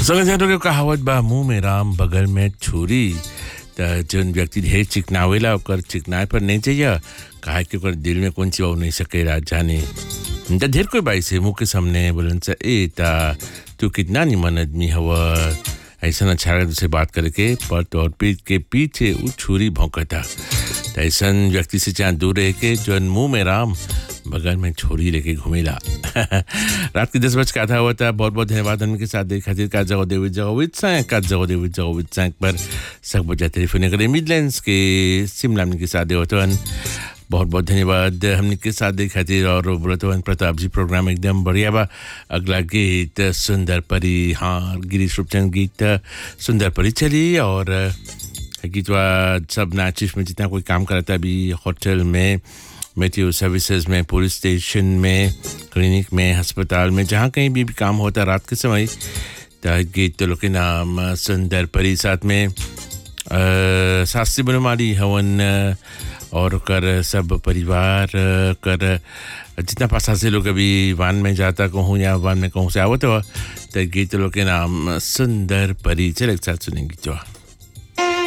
समझ के कहावत बा मुंह में राम बगल में छुरी त जौन व्यक्ति ढेर चिकनावेला ओकर चिकनाए पर नहीं चाहिए काहे कि ओकर दिल में कौन सी हो नहीं सकेला जाने त ढेर कोई बाई से मुंह के सामने बोलन से ए ता तू कितना निमन आदमी हवा ऐसा अच्छा लगा तुझसे बात करके पर तोर पीठ के पीछे वो छुरी भौंकता त ऐसा व्यक्ति से चाहे दूर रह के जौन मुंह में राम बगल में छोरी लेके घूमेला रात के दस बज का था हुआ था बहुत बहुत धन्यवाद उनके साथ देख खातिर का जगह देवी जगह विद सैंक का जगह देवी जगह विद सैंक पर सब बजा टेलीफोन करे मिडलैंड्स के शिमला के साथ होतवन बहुत बहुत धन्यवाद हमने के साथ देख खातिर और बोलतवन प्रताप जी प्रोग्राम एकदम बढ़िया बा अगला गीत सुंदर परी हाँ गिरीश रूपचंद गीत सुंदर परी चली और गीतवा सब नाचिश में जितना कोई काम करता अभी होटल में मेट्रो सर्विसेज में पुलिस स्टेशन में क्लिनिक में अस्पताल में जहाँ कहीं भी, भी काम होता रात के समय तो गीत लोग के नाम सुंदर परी साथ में शास्त्री बनमाली हवन और कर सब परिवार कर जितना पासा से लोग अभी वान में जाता कहूँ या वान में कहूँ से आवत हो तो गीत लोग के नाम सुंदर परी चल एक साथ सुनेंगे जो